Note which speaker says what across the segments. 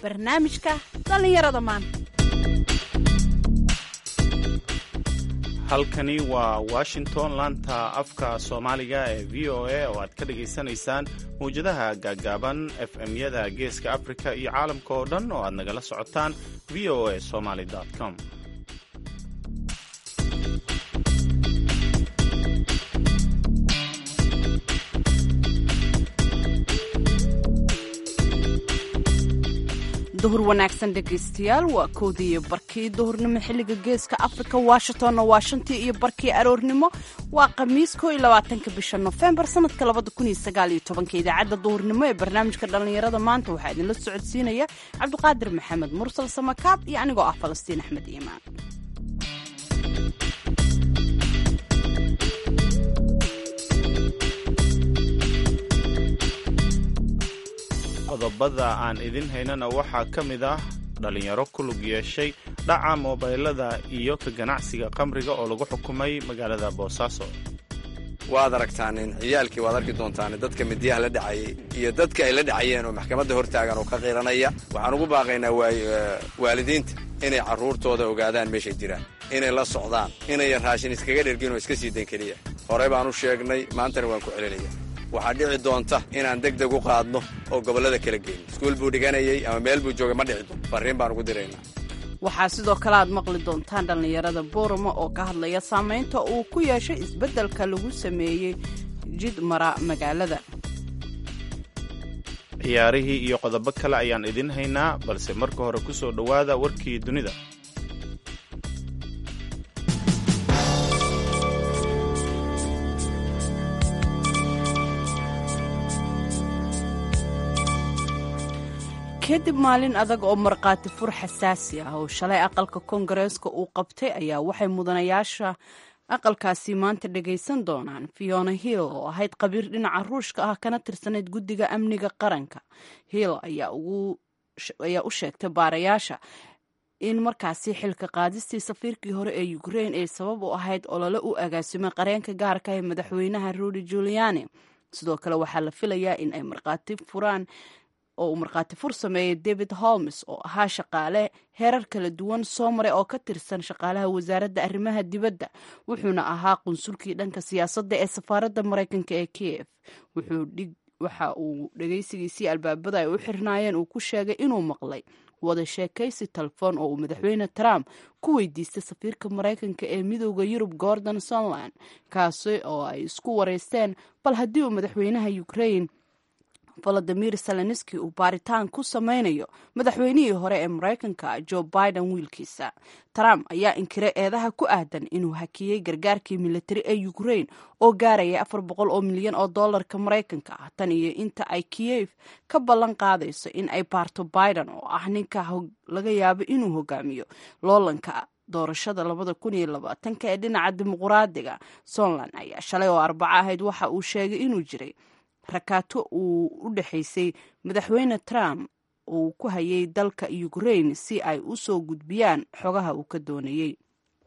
Speaker 1: barnaamijka dhallinyarada maanta
Speaker 2: halkani waa washington laanta afka soomaaliga ee v o a oo aad ka dhagaysanaysaan mawjadaha gaaggaaban f m-yada geeska afrika iyo caalamka oo dhan oo aad nagala socotaan v o a somaly com
Speaker 1: duhur wanaagsan dhegaystayaal waa koodii iyo barkii duhurnimo xilliga geeska afrika washingtonna waa shantii iyo barkii aroornimo waa khamiis koo iyo labaatanka bisha nofembar sanadka labada kun iyo sagaal iyo tobanka idaacadda duhurnimo ee barnaamijka dhallinyarada maanta waxaa idinla socodsiinaya cabdiqaadir maxamed mursal samakaab iyo anigoo ah falastiin axmed iimaan
Speaker 2: qodobada aan idin haynana waxaa ka mid ah dhallinyaro ku lug yeeshay dhaca moobaylada iyo ka ganacsiga qamriga oo lagu xukumay magaalada boosaaso
Speaker 3: waad aragtaanin ciyaalkii waad arki doontaan dadka midiyaha la dhacayay iyo dadka ay la dhacayeen oo maxkamadda hortaagan oo ka qiiranaya waxaan ugu baaqaynaa waalidiinta inay carruurtooda ogaadaan meeshay jiraan inay la socdaan inayan raashin iskaga dhergin oo iska sii dayn keliya horey baan u sheegnay maantana waan ku celinaya waxaa dhici doonta inaan deg deg u qaadno oo gobollada kala geyno iskuul buu dhiganayay ama meel buu joogay ma dhici doonto farriin baan ugu diraynaa
Speaker 1: waxaa sidoo kale aad maqli doontaan dhallinyarada booramo oo ka hadlaya saamaynta uu ku yeeshay isbeddelka lagu sameeyey jid mara magaalada
Speaker 2: ciyaarihii iyo qodobo kale ayaan idin haynaa balse marka hore ku soo dhowaada warkii dunida
Speaker 1: kadib maalin adag oo markhaati fur xasaasi ah oo shalay aqalka koongareeska uu qabtay ayaa waxay mudanayaasha aqalkaasi maanta dhagaysan doonaan fiona hill oo ahayd qabiir dhinaca ruushka ah kana tirsanayd guddiga amniga qaranka hill ayaa u sheegtay baarayaasha in markaasi xilka qaadistii safiirkii hore ee ukrain ay sabab u ahayd olole u agaasimay qareenka gaarka ee madaxweynaha rudy juliani sidoo kale waxaa la filayaa in ay markhaati furaan oo uu markhaati fur sameeyey david holmes oo ahaa shaqaale heerar kala duwan soo maray oo ka tirsan shaqaalaha wasaaradda arrimaha dibadda wuxuuna ahaa qunsulkii dhanka siyaasadda ee safaaradda maraykanka ee kiev waxa uu dhegaysigiisii albaabada ay u xirnaayeen uu ku sheegay inuu maqlay wada sheekaysi telefoon oo uu madaxweyne trump ku weydiistay safiirka maraykanka ee midooda yurub gordon sunland kaasi oo ay isku wareysteen bal haddii uu madaxweynaha ukrain valadimir zelenski uu baaritaan ku sameynayo madaxweynihii hore ee maraykanka joe biden wiilkiisa trump ayaa inkiray eedaha ku aadan inuu hakiyey gargaarkii militari ee ukrain oo gaaraya afar boqol oo milyan oo dollarka maraykanka ah tan iyo inta ay kiyev ka ballan qaadayso in ay baarto biden oo ah ninka laga yaabo inuu hogaamiyo loolanka doorashada labada kun iyo labaatanka ee dhinaca dimuquraadiga somland ayaa shalay oo arbaco ahayd waxa uu sheegay inuu jiray rakaato uu u dhexaysay madaxweyne trump uu ku hayay dalka ukrain si ay u soo gudbiyaan xogaha uu ka doonayey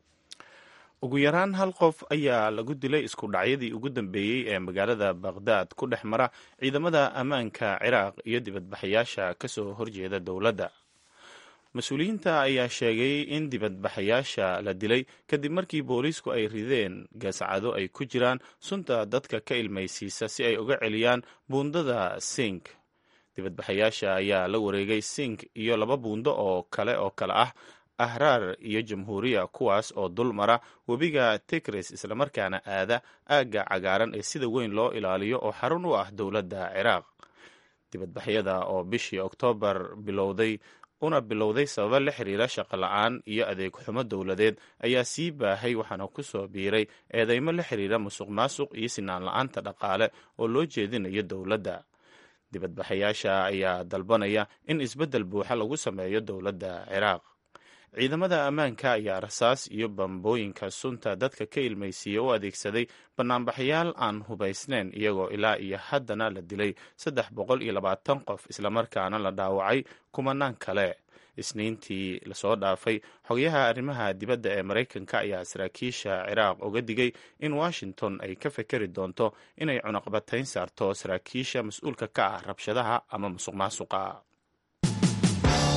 Speaker 2: ugu yaraan hal qof ayaa lagu dilay isku dhacyadii ugu dambeeyey ee magaalada bakhdad ku dhex mara ciidamada ammaanka ciraaq iyo dibadbaxayaasha ka soo horjeeda dowladda mas-uuliyiinta ayaa sheegay in dibadbaxayaasha la dilay kadib markii booliisku ay rideen gascado ay ku jiraan sunta dadka ka ilmaysiisa si ay uga celiyaan buundada sink dibadbaxayaasha ayaa la wareegay sink iyo laba buundo oo kale oo kale ah ahraar iyo jamhuuriya kuwaas oo dul mara webiga tigris islamarkaana aada aagga cagaaran ee sida weyn loo ilaaliyo oo xarun u ah dowladda ciraaq dibadbaxyada oo bishii oktoobar bilowday una bilowday sababa la xiriira shaqo la-aan iyo adeeg xumo dowladeed ayaa sii baahay waxaana ku soo biiray eedeymo la xiriira musuq maasuq iyo sinaan la-aanta dhaqaale oo loo jeedinayo dowladda dibadbaxayaasha ayaa dalbanaya in isbeddel buuxa lagu sameeyo dowladda ciraaq ciidamada ammaanka ayaa rasaas iyo bambooyinka sunta dadka ka ilmaysiiya u adeegsaday banaanbaxyaal aan hubaysnayn iyagoo ilaa iyo haddana la dilay saddex boqol iyo labaatan qof islamarkaana la dhaawacay kumanaan kale isniintii lasoo dhaafay xogayaha arrimaha dibadda ee maraykanka ayaa saraakiisha ciraaq uga digay in washington ay ka fekeri doonto inay cunaqbatayn saarto saraakiisha mas-uulka ka ah rabshadaha ama musuq maasuqa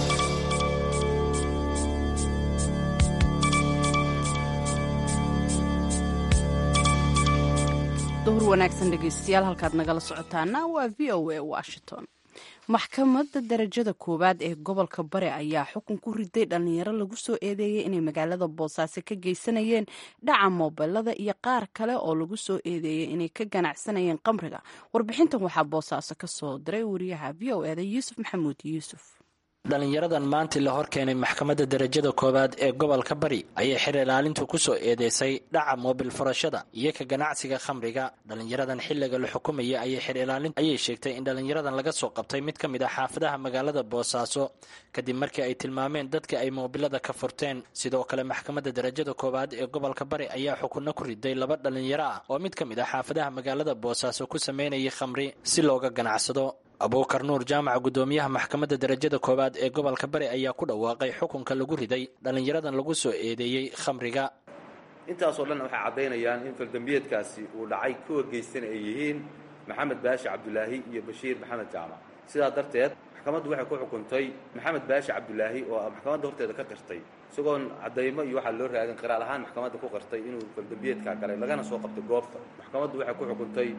Speaker 1: duhur wanaagsan dhegeystayaal halkaad nagala socotaana waa v o a washington maxkamadda darajada koowaad ee gobolka bare ayaa xukun ku riday dhalinyaro lagu soo eedeeyey inay magaalada boosaaso ka geysanayeen dhaca moobilada iyo qaar kale oo lagu soo eedeeyey inay ka ganacsanayeen qamriga warbixintan waxaa boosaaso ka soo diray wariyaha v o eda yuusuf maxamuud yuusuf
Speaker 4: dhalinyaradan maantii la hor keenay maxkamadda darajada koowaad ee gobolka bari ayay xir ilaalintu ku soo eedeysay dhaca moobil furashada iyo ka ganacsiga khamriga dhalinyaradan xilliga la xukumayay ayay xir ilaalin ayay sheegtay in dhalinyaradan laga soo qabtay mid ka mid ah xaafadaha magaalada boosaaso kadib markii ay tilmaameen dadka ay moobilada ka furteen sidoo kale maxkamadda darajada koowaad ee gobolka bari ayaa xukunno ku riday laba dhalinyaro ah oo mid ka mid ah xaafadaha magaalada boosaaso ku sameynayay khamri si looga ganacsado abuukar nuur jaamaca guddoomiyaha maxkamadda darajada koowaad ee gobolka bari ayaa ku dhawaaqay xukunka lagu riday dhallinyaradan lagu soo eedeeyey khamriga
Speaker 5: intaasoo dhan waxay caddaynayaan in faldambiyeedkaasi uu dhacay kuwa geystana ay yihiin maxamed baashi cabdulaahi iyo bashiir maxamed jaamac sidaa darteed maxkamaddu waxay ku xukuntay maxamed baashi cabdulaahi oo maxkamadda horteeda ka qirtay isagoon caddaymo iyo waxaa loo raadin qiraal ahaan maxkamadda ku qirtay inuu faldambiyeedkaa galay lagana soo qabtay goobta maxkamaddu waxay ku xukuntay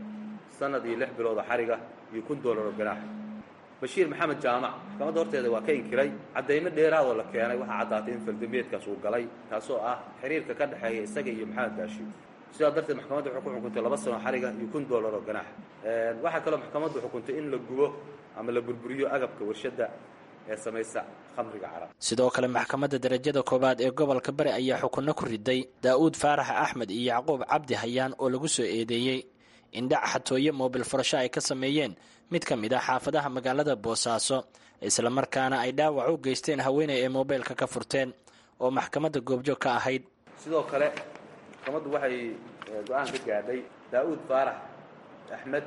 Speaker 5: sanad iyo lix bilooda xariga iyo kun doolar oo ganaaxa bashiir maxamed jaamac maxkamadda horteeda waa ka inkiray caddaymo dheeraadoo la keenay waxaa caddaatay in faldambiyeedkaas uu galay taasoo ah xiriirka ka dhexeeya isaga iyo maxamed baashi sidaa darteed maxkamadda waxay ku xukuntay laba sano xariga iyo kun doolar oo ganaaxa waxaa kaloo maxkamaddu xukuntay in la gubo ama la burburiyo agabka warshadda ee samaysa khamriga carab
Speaker 4: sidoo kale maxkamadda darajada koowaad ee gobolka bari ayaa xukunno ku riday daa'uud faarax axmed iyo yacquub cabdi hayaan oo lagu soo eedeeyey in dhac xatooye moobil furasho ay ka sameeyeen mid ka mid ah xaafadaha magaalada boosaaso islamarkaana ay dhaawac u geysteen haweeney ay moobeelka ka furteen oo maxkamadda goobjoog ka ahayd
Speaker 5: sidoo kale maxkamaddu waxay go-aan ka gaadhay daa'uud faarax axmed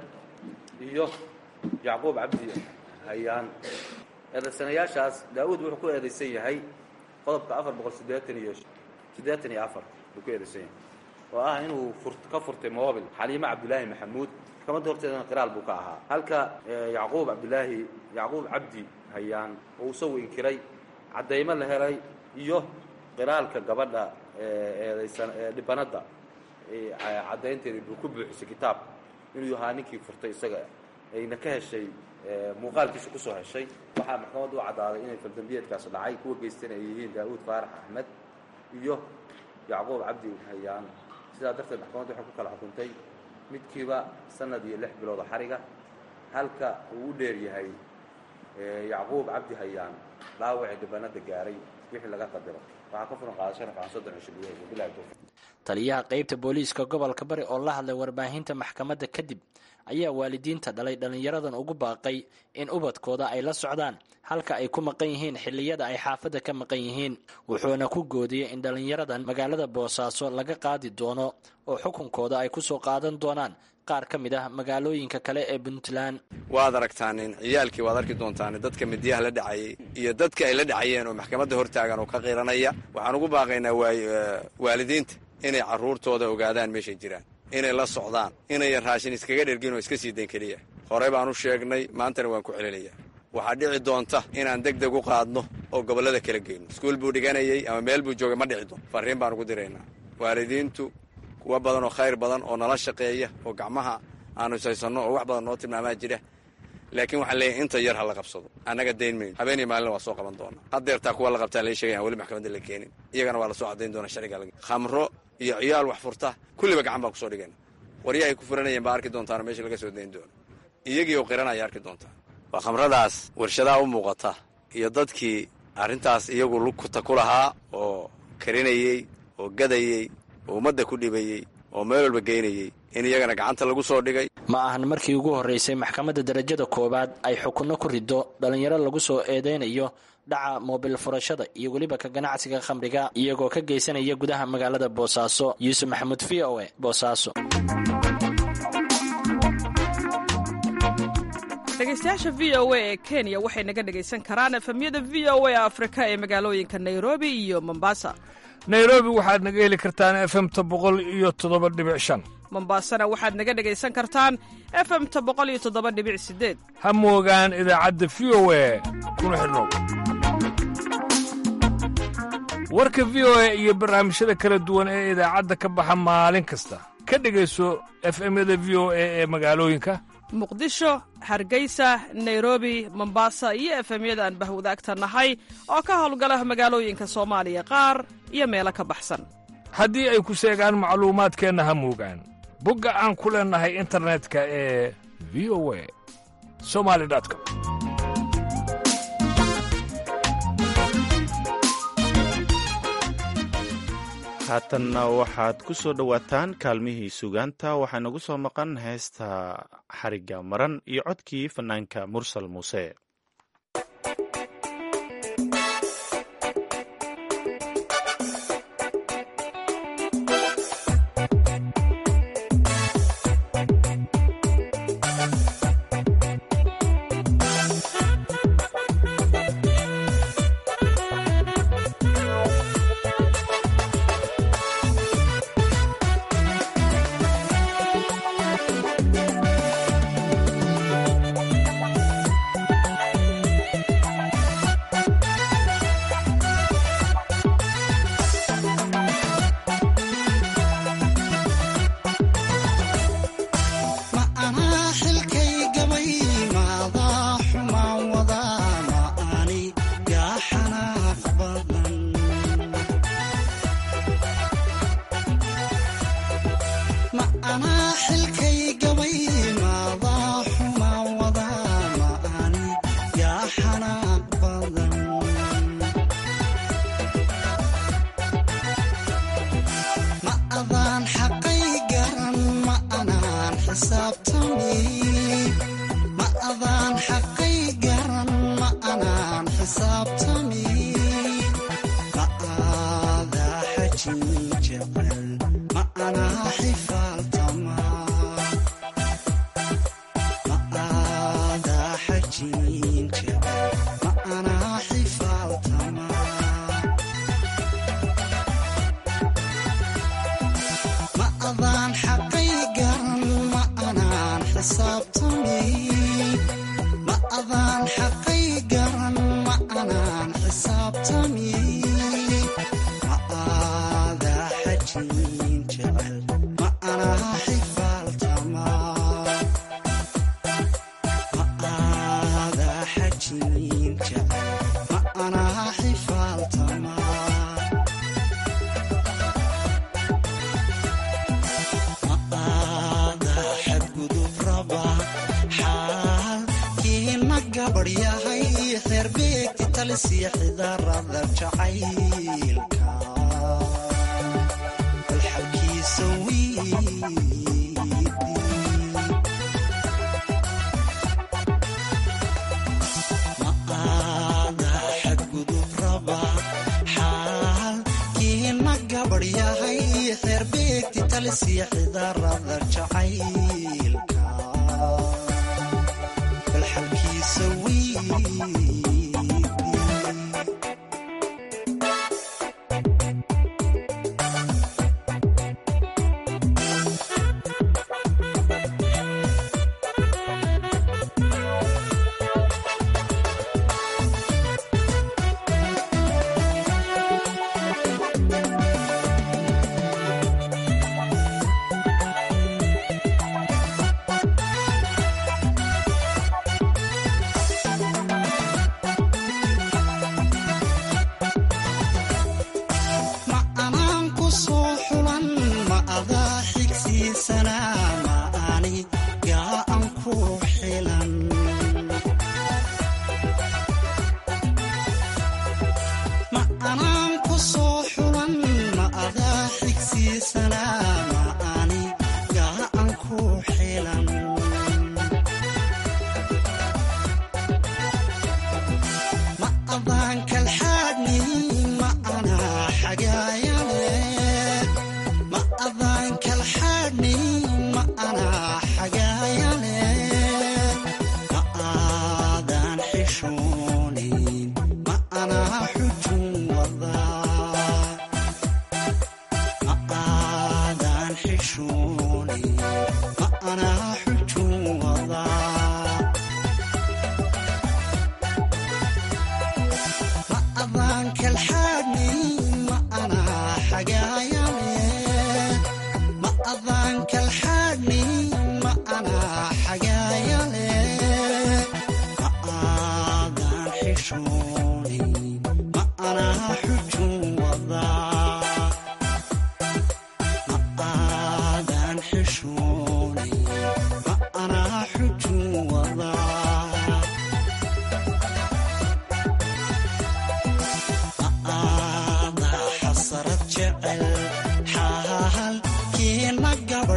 Speaker 5: iyo yacquub cabdi hayaan eedaysanayaashaas daa'uud wuxuu ku eedaysan yahay qodobka afar boqol siddeetan iyo siddeetan iyo afar buu ku eedaysan yahay oo ah inuu ka furtay mobil xaliime cabdulaahi maxamuud maxkamadda horteedana qiraal buu ka ahaa halka yacquub cabdulaahi yacquub cabdi hayaan oo isagu inkiray caddaymo la helay iyo qiraalka gabadha eedaysan dhibanadda caddaynteedii buu ku buuxisay kitaabka inuu ahaa ninkii furtay isaga ayna ka heshay muuqaalkiisa kusoo heshay waxaa maxkamaddu u caddaaday inay faldambiyeedkaas dhacay kuwa geystana ay yihiin daa'uud faarax axmed iyo yacquub cabdi hayaan sidaa darteed maxkamaddu waxay ku kala xukuntay midkiiba sanad iyo lix bilooda xariga halka uu u dheer yahay yacquub cabdi hayaan dhaawacii dhibanada gaaray wixii laga qadiro waxaa ka furan qaadashana fican soddon cisho gudaheeda bilahi towfiiq
Speaker 4: taliyaha qaybta booliiska gobolka bari oo la hadlay warbaahinta maxkamadda kadib ayaa waalidiinta dhalay dhallinyaradan ugu baaqay in ubadkooda ay la socdaan halka ay ku maqan yihiin xilliyada ay xaafadda ka maqan yihiin wuxuuna ku goodiyey in dhallinyaradan magaalada boosaaso laga qaadi doono oo xukunkooda ay ku soo qaadan doonaan qaar ka mid ah magaalooyinka kale ee puntland
Speaker 3: waad aragtaanin ciyaalkii waad arki doontaan dadka midiyaha la dhacayay iyo dadka ay la dhacayeen oo maxkamadda hortaagan oo ka qiranaya waxaan ugu baaqaynaa waalidiinta inay carruurtooda ogaadaan meeshay jiraan inay la socdaan inayan raashin iskaga dhergin oo iska sii dayn keliya horey baan u sheegnay maantana waan ku celinayaa waxaa dhici doonta inaan deg deg u qaadno oo gobollada kala geyno iskuul buu dhiganayay ama meel buu joogay ma dhici doon farriin baan ugu diraynaa waalidiintu kuwa badan oo khayr badan oo nala shaqeeya oo gacmaha aanu ishaysanno oo wax badan noo tilmaamaa jira laakiin waxaan leeyahay inta yar ha la qabsado annaga dayn mayno habeenii maalina waa soo qaban doonaa haddeertaa kuwa la qabtaa lai sheegay aan weli maxkamadda la keenin iyagana waa la soo caddayn doonaa sharciga khamro iyo ciyaal wax furta kulliba gacan baan kusoo dhigayna waryahay ku furanayeen baa arki doontaano meesha laga soo dayn doono iyagii oo qiranaya arki doontaan waa khamradaas warshadaha u muuqata iyo dadkii arrintaas iyagu lugta ku lahaa oo karinayey oo gadayey oo ummadda ku dhibayey oo meel walba geynayey in iyagana gacanta lagu soo dhigay
Speaker 4: ma ahan markii ugu horreysay maxkamadda darajada koowaad ay xukunno ku riddo dhallinyaro lagu soo eedeynayo dhaca moobil furashada iyo weliba ka ganacsiga khamriga iyagoo ka geysanaya gudaha magaalada boosaaso yuusuf maxamuud v o e boosaaso
Speaker 6: dhegeystayaasha v o a ee kenya waxay naga dhegaysan karaan efemyada v o a afrika ee magaalooyinka nairobi iyo mombasa
Speaker 7: nairobi waxaad naga heli kartaan efemta boqol iyo toddoba dhibic shan
Speaker 6: mombasana waxaad naga dhegaysan kartaan efemta boqol iyo toddoba dhibic sideed
Speaker 7: ha moogaan idaacadda v o a kuna xidhnow warka v o a iyo barnaamijyada kala duwan ee idaacadda ka baxa maalin kasta ka dhegayso efemyada v o a ee magaalooyinka
Speaker 6: muqdisho hargeysa nairobi mombasa iyo efemyada aan bahwadaagta nahay oo ka howlgala magaalooyinka soomaaliya qaar iyo meelo ka baxsan
Speaker 7: haddii ay ku seegaan macluumaadkeenna ha muugaan bogga aan ku leennahay internetka ee v o a somali com
Speaker 2: haatanna waxaad ku soo dhowaataan kaalmihii sugaanta waxaa nagu soo maqan heesta xarigga maran iyo codkii fannaanka mursal muuse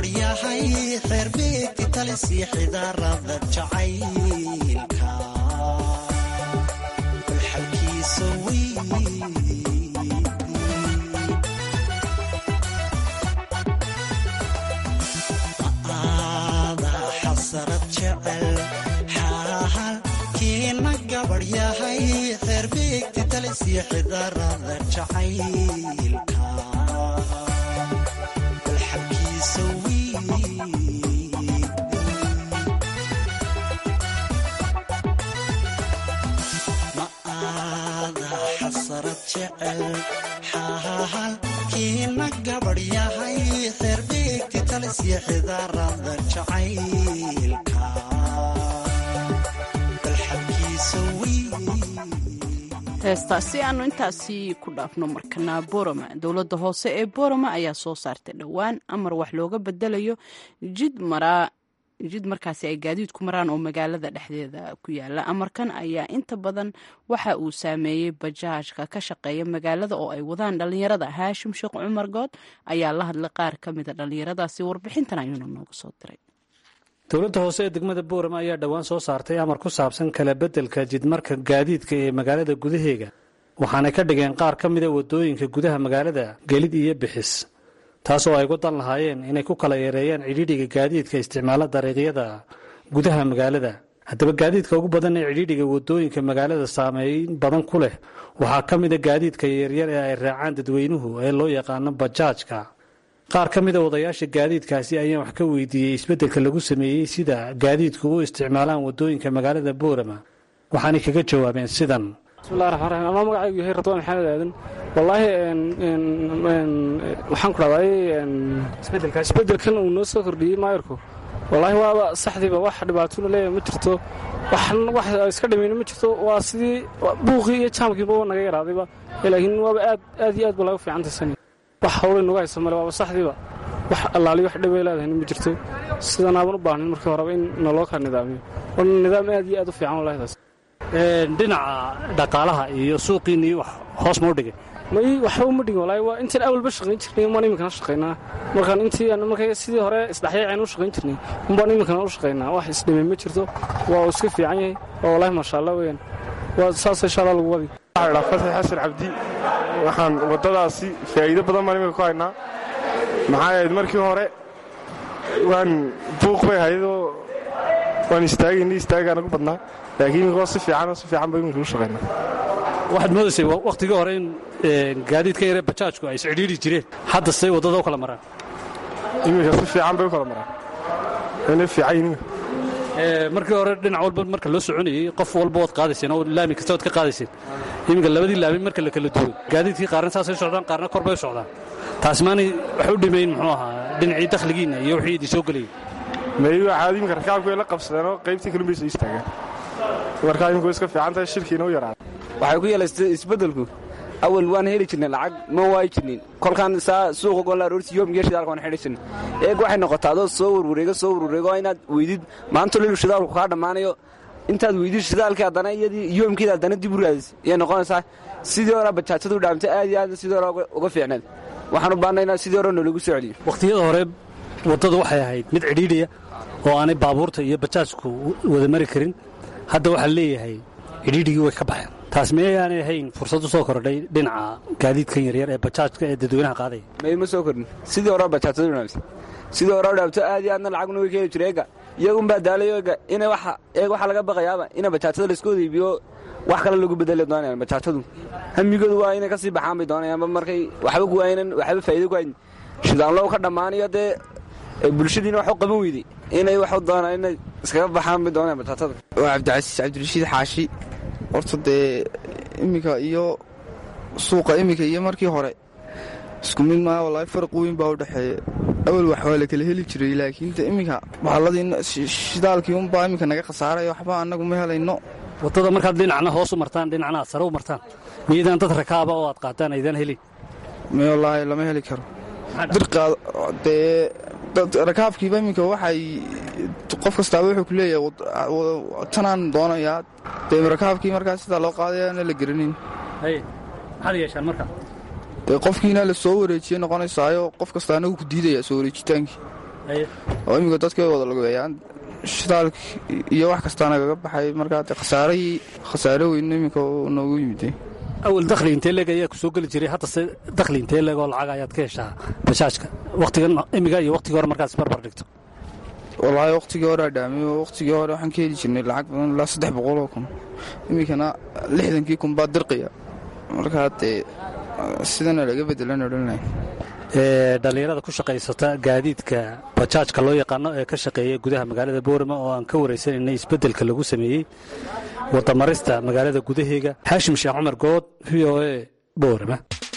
Speaker 8: gabadhyahay reer beegti talisii xidaarada jacaylka xalkiisa wey ma'aada xasarad jecel xaalkiina gabadhyahay reer beegti talisii xidaarada jacaylka xalkiisa wey ma'aada xasarad jecel xaalkiina gabadhyahay reer beegti talisii xidaarada jacaylka bal xalkiisa wey
Speaker 1: heestaasi aanu intaasi ku dhaafno markana boroma dowladda hoose ee boroma ayaa soo saartay dhowaan amar wax looga bedelayo jid maraa jid markaasi ay gaadiidku maraan oo magaalada dhexdeeda ku yaala amarkan ayaa inta badan waxa uu saameeyey bajaajka ka shaqeeya magaalada oo ay wadaan dhalinyarada haashim sheekh cumar good ayaa la hadlay qaar ka mida dhalinyaradaasi warbixintan ayuuna nooga soo diray
Speaker 9: dowladda hoose ee degmada boorama ayaa dhowaan soo saartay amar ku saabsan kala beddelka jidmarka gaadiidka ee magaalada gudaheega waxaanay ka dhigeen qaar ka mida waddooyinka gudaha magaalada gelid iyo bixis taasoo ay wadan lahaayeen inay ku kala yareeyaan cidhiidhiga gaadiidka isticmaala dariiqyada gudaha magaalada haddaba gaadiidka ugu badan ee cidhiidhiga waddooyinka magaalada saameyn badan ku leh waxaa ka mida gaadiidka yaryar ee ay raacaan dadweynuhu ee loo yaqaano bajaajka qaar ka mida wadayaasha gaadiidkaasi ayaan wax ka weydiiyey isbeddelka lagu sameeyey sida gaadiidku u isticmaalaan waddooyinka magaalada boorama waxaanay kaga jawaabeen sidan
Speaker 10: bismillahi raxmaan raxiim anaa magacaygu yahay radwaan maxamed aadan wallaahi waxaan ku dhahday isbeddelkan uu noo soo kordhiyey maayarku wallaahi waaba saxdiiba wax dhibaatona leeyahay ma jirto wax iska dhimayna ma jirto waa sidii buuqii iyo jaamkiiba naga yaraadayba laakiin waaba aad aad iyo aad ba laga fiicantaysan wax hawlay nuga haysa male waaba saxdiiba wax allaali wax dhibay leedahayna ma jirto sidanaaban u baahnin markii horeba in naloo kala nidaamiyo waa nidaam aad iyo aad u fiican wallahi taas
Speaker 9: dhinaca dhaqaalaha iyo suuqiinni wax hoos mau dhigay
Speaker 10: may waxba uma dhigin wallaahi waa intaan awalba shaqayn jirnay umbaan iminkana shaqaynaa markaan intii markay sidii hore isdhexyaaceen u shaqayn jirnay umbaan iminkana u shaqaynaa wax isdhimay ma jirto waa uu iska fiican yahay waa wallaahi maasha allah weeyaan waa saas insha allah lagu wadi
Speaker 11: waxaa dhaa fasax xasan cabdi waxaan waddadaasi faa'iido badan baan iminka ku haynaa maxaa ahayd markii hore waan buuq bay ahaydoo waan istaagaynay istaagaan ugu badnaa laakiin iminkoo si fiicanoo si fiican ba iminka u shaqaynaa
Speaker 9: waxaad moodaysay wakhtigii hore in gaadiidka yare bajaajku ay iscidhiidhi jireen hadda say waddada u kala maraan
Speaker 11: iminka si fiican bay u kala maraan wayna fiican yihin
Speaker 9: markii hore dhinac walba marka loo soconayey qof walba waad qaadayseen oo laami kasta waad ka qaadayseen iminka labadii laami marka la kala duwo gaadiidkii qaarna saasay socdaan qaarna kor bay u socdaan taas maanay wax u dhimayn muxuu ahaa dhinacii dakhligiinna iyo wixii idin soo gelayay
Speaker 11: may waxaad iminka rakaabku ay la qabsadeenoo qaybtii kalun bay soo istaagaan markaa iminku iska fiican tahay shirkiina u yaraaday
Speaker 12: waxay ku yeelaystay isbeddelku awal waan heli jirnay lacag ma waayi jirnin kolkaan saa suuqa golla aroorti yoomgiyo shidaalka waan xidhi jirnay eeg waxay noqotaa adoo soo warwareego soo warwareego inaad weydid maanta lilu shidaalku kaa dhammaanayo intaad weydid shidaalkii haddana iyadii yoomkiida haddana dib u raadis iyay noqonaysaa sidii hore bajaajadu dhaamtay aad iyo aad sidii hore uga fiicneed waxaan u baahnay inaa sidii hore noolagu soo celiyo
Speaker 9: wakhtiyada hore waddadu waxay ahayd mid cidhiidhiya oo aanay baabuurta iyo bajaajku wada mari karin hadda waxaa leeyahay cidhiidhigii way ka baxeen taas miyayaanay ahayn fursad u soo kordhay dhinaca gaadiidkan yaryar ee bajaajka ee dadweynaha qaadaya
Speaker 12: may ma soo kordhin sidii hore bajaajadu dhaamtay sidii hore dhaamto aad iyo aadna lacagna way ka heli jiray eega iyagunbaa daalayo eega ina waxa eega waxaa laga baqayaaba ina bajaajada laisku wada iibiyo wax kale lagu bedeli doonayaan bajaajadu hamigoodu waa inay ka sii baxaan bay doonayaanba markay waxba ku waaynan waxba faa'iido ku hayn shidaanlow ka dhammaanayo dee bulshadiina wax u qaban weyday inay wax u doonaan inay iskaga baxaan bay doonayaan bajaajada
Speaker 13: waa cabdicasiis cabdirashiid xaashi horta dee iminka iyo suuqa iminka iyo markii hore isku mid maa wallaahi farq weyn baa u dhexeeya awal wax waa la kala heli jiray laakiin de iminka baxalladii shidaalkii unbaa iminka naga khasaaray waxba annagu ma helayno
Speaker 9: waddada markaad dhinacna hoos u martaan dhinacna aad sare u martaan miyaydaan dad rakaaba oo aad qaataan aydaan helin
Speaker 13: me wallaahi lama heli karo dirqaad dee dad rakaabkiiba iminka waxay qof kastaaba wuxuu ku leeyahay tanaan doonayaa dee rakaabkii markaa sidaa loo qaadayaana la geranayn
Speaker 9: maxaad yeeshaan marka
Speaker 13: dee qofkiina la soo wareejiyey noqonaysaayo qof kasta anagu ku diidaya soo wareejitaankii oo imika dadkay wada lugeeyaan shidaalk iyo wax kastaa nagaga baxay markaa de khasaarahii khasaare weyna iminka uu noogu yimid
Speaker 9: awal dakhli intee leeg ayaa ku soo geli jiray haddase dakhli intee leeg oo lacag ayaad ka heshaa bajaajka wakhtigan imiga iyo wakhtigii hore markaad isbarbar dhigto
Speaker 13: wallaahi wakhtigii hore adhaamiy wakhtigii hore waxaan ka heli jirnay lacag badan ilaa saddex boqoloo kun iminkana lixdankii kun baa dirqiya markaa dee sidana laga bedelan odhanlahay
Speaker 9: dhallinyarada ku shaqaysata gaadiidka bajaajka loo yaqaano ee ka shaqeeya gudaha magaalada boorama oo aan ka waraysanaynay isbeddelka lagu sameeyey wadamarista magaalada gudaheega xaashim sheekh cumar good v o e boorama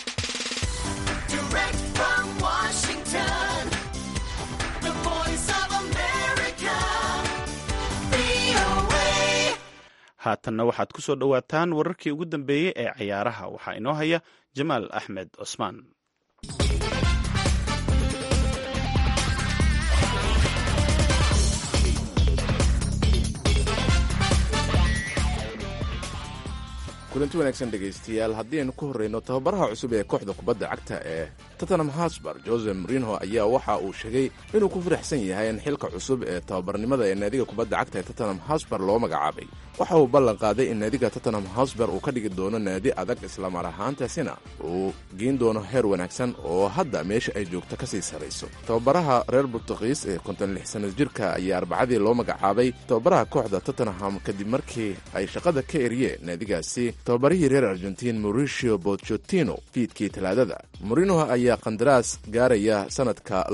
Speaker 2: haatanna waxaad ku soo dhowaataan wararkii ugu dambeeyey ee cayaaraha waxaa inoo haya jamaal axmed cusmaan
Speaker 14: kulanti wanaagsan dhegaystayaal haddii aynu ku horreyno tababaraha cusub ee kooxda kubadda cagta ee tottenham hosbar jose marinho ayaa waxa uu sheegay inuu ku faraxsan yahay in xilka cusub ee tababarnimada ee naadiga kubadda cagta ee tottenham hosbar loo magacaabay waxa uu ballan qaaday in naadiga tottenham hosbar uu ka dhigi doono naadi adag islamar ahaantaasina uu geyn doono heer wanaagsan oo hadda meesha ay joogto kasii sarayso tababaraha reer burtuqiis ee konton lix sana jirka ayaa arbacadii loo magacaabay tababaraha kooxda tottenham kadib markii ay shaqada ka eriyeen naadigaasi tababarihii reer argentiin mauricio bochotino fiidkii talaadada morinoh ayaa qandaraas gaaraya sanadka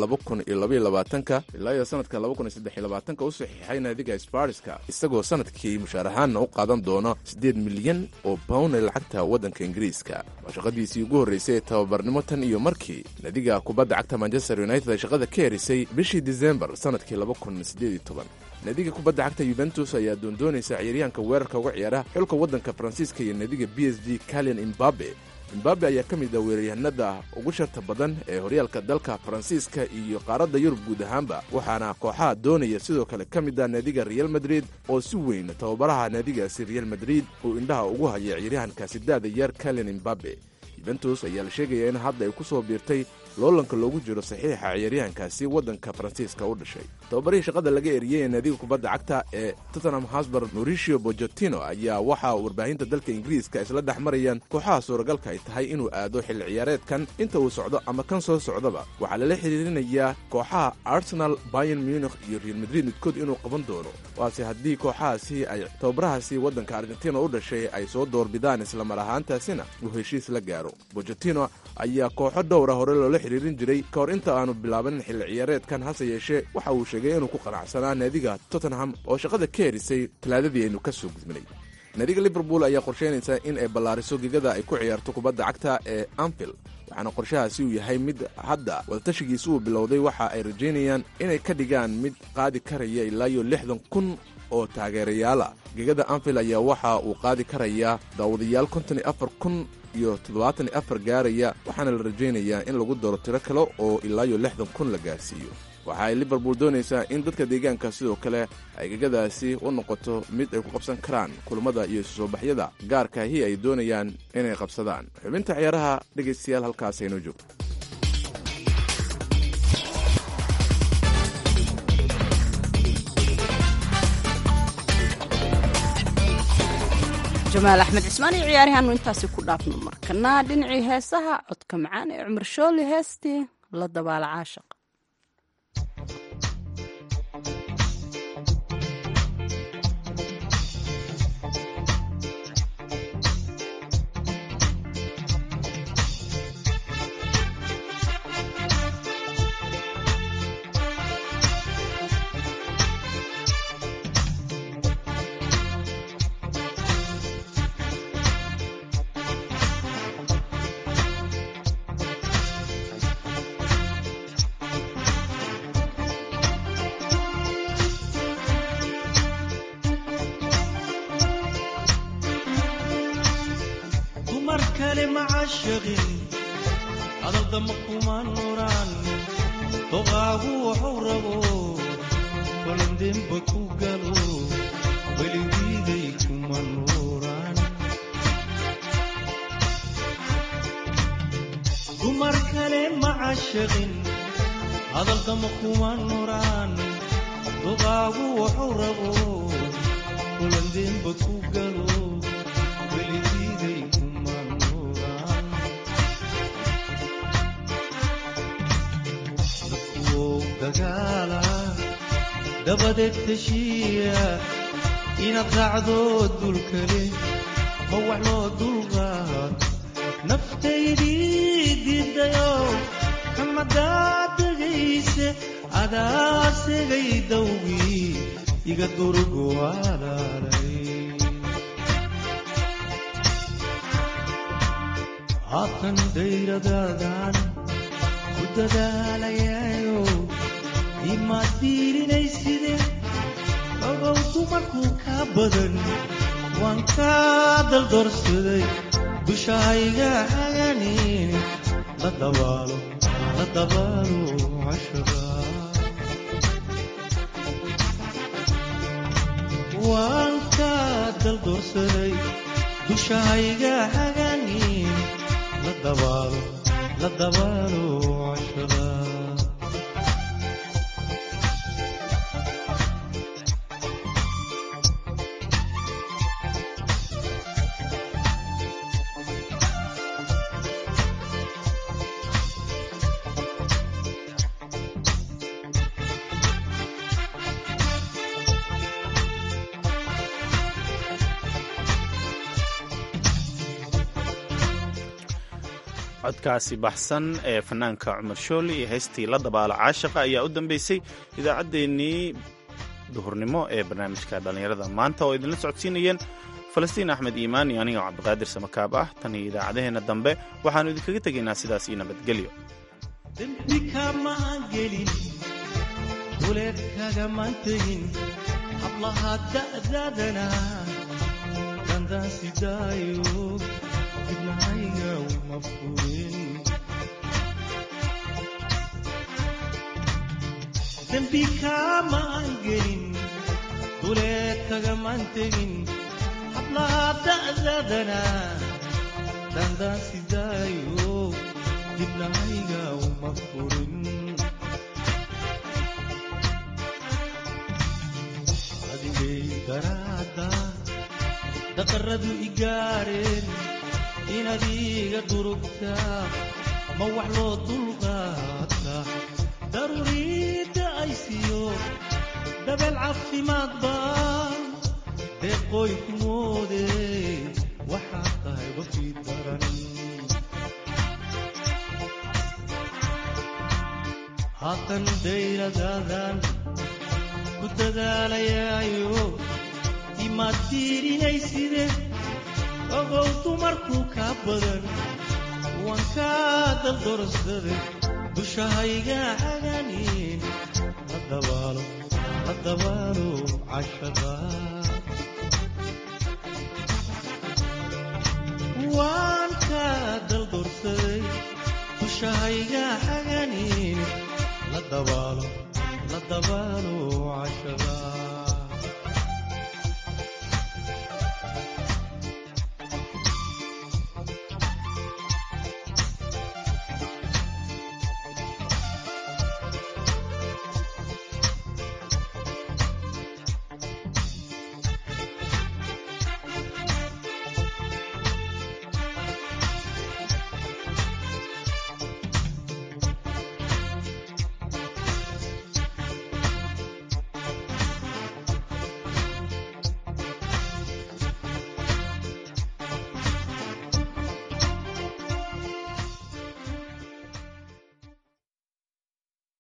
Speaker 14: ka ilaa iyo sanadka ka u saxiixay naadiga sbarska isagoo sanadkii mushaarahaanna u qaadan doono siddeed milyan oo pound ee lacagta waddanka ingiriiska waa shaqadiisii ugu horraysay ee tababarnimo tan iyo markii naadiga kubadda cagta manchester united ay shaqada ka erisay bishii disembar sanadkii naadiga kubadda cagta yuventus ayaa doondoonaysa ciyaaryahanka weerarka uga ciyaara xulka waddanka faransiiska iyo naadiga b s g kalian imbabe imbabe ayaa ka mid ah weeraryahanada ugu sharta badan ee horyaalka dalka faransiiska iyo qaaradda yurub guud ahaanba waxaana kooxaha doonaya sidoo kale ka mid ah naadiga real madrid oo si weyn tababaraha naadigaasi real madrid uu indhaha ugu haya ciyaaryahankaasi daada yar kalian imbabe yuventus ayaa la sheegaya in hadda ay ku soo biirtay loolanka loogu jiro saxiixa ciyaaryahankaasi waddanka faransiiska u dhashay tababarihii shaqada laga eriyey ee naadiga kubadda cagta ee tottenham hosbar mauricio bojotino ayaa waxaa warbaahinta dalka ingiriiska isla dhex marayaan kooxaha suuragalka ay tahay inuu aado xilli ciyaareedkan inta uu socdo ama kan soo socdaba waxaa lala xiriirinayaa kooxaha arsenal bayan munikh iyo real madrid midkood inuu qaban doono waase haddii kooxahaasi ay tababarahaasi waddanka argentina u dhashay ay soo doorbidaan islamar ahaantaasina uu heshiis la gaaro bojotino ayaa kooxo dhowra hore loola xiriirin jiray ka hor inta aanu bilaabanin xilli ciyaareedkan hase yeeshee waxa uu sheegay inuu ku qanacsanaa naadiga tottenham oo shaqada ka herisay talaadadii aynu ka soo gudbinay naadiga liverpool ayaa qorsheynaysa in ay ballaariso gegada ay ku ciyaarto kubadda cagta ee anfield waxaana qorshahaasi uu yahay mid hadda wadatashigiisi uu bilowday waxa ay rajaynayaan inay ka dhigaan mid qaadi karaya ilaa iyo lixdan kun oo taageerayaala gegada anfield ayaa waxa uu qaadi karayaa daawadayaal konton iyo afar kun iyo toddobaatan iyo afar gaaraya waxaana la rajaynayaa in lagu daro tiro kale oo ilaa iyo lixdan kun la gaarsiiyo waxa ay liverpool doonaysaa in dadka deegaanka sidoo kale ay gegadaasi u noqoto mid ay ku qabsan karaan kulammada iyo isu soo baxyada gaarkaahi ay doonayaan inay qabsadaan xubinta ciyaaraha dhegaystayaal halkaas aynoo joogto
Speaker 1: jamaal axmed cismaan iyo ciyaarihaanu intaasi ku dhaafno markana dhinacii heesaha codka macaan ee cumar shooli heestii la dabaala caashaq
Speaker 8: dumar kale macashaqin hadaldama kuma nuraan doqaagu waxuu rabo balandemba ku galo weligiiday kuma nuuraan dumar kale macashaqin hadalkama kuma nuraan duqaagu wuxuu rabo kulandeenba ku galo weligiiday kuma nuraan dadkuwow dagaala dabadeed heshiiya inaad raacdo dulkale ma wax loo dulqaad naftaydii diidayo kamadaa degayse adaa segay dawgii iga durugu alaalay haatan dayradaadan ku dadaalayayo imaad diirinayside ogow dumarkuu kaa badan waan kaa daldorsaday dushahayga haganin la dabaalo la dabaalo cashada waan kaa daldorsaday dushahayga haganin la dabaalo la dabaalo cashada
Speaker 2: codkaasi baxsan ee fanaanka cumar shooli iyo heystii la dabaalo caashaqa ayaa u dambeysay idaacaddeenii duhurnimo ee barnaamijka dhallinyarada maanta oo idinla socodsiinayeen falastiin axmed iimaan iyo aniga cabdiqaadir samakaab ah tan iyo idaacadaheenna dambe waxaannu idinkaga tegaynaa sidaas iyo nabadgelyo
Speaker 8: dembi kamaan gelin duleed kagamaan tegin hablaha da'daadana dandaan sidaayo dibnahayga uma furin dembi kamaan gelin duleed kagamaan tegin hablaha da'daadana dandaan sidaayo dibnahayga uma furin adigay daraada daqaradu igaareen inaad iga durugtaa ma wax loo dulqaata daruuriidda ay siiyo dabeel caafimaad baa deeqooy ku moode waxaad tahay wafii daran haatan dayradaadan ku dadaalayaayo imaad diirinayside ogow dumarkuu kaa badan waan kaa daldorsaday dushahayga haganin la dabaalo la dabaalo cashada waan kaa daldorsaday dushahayga haganin la dabaalo la dabaalo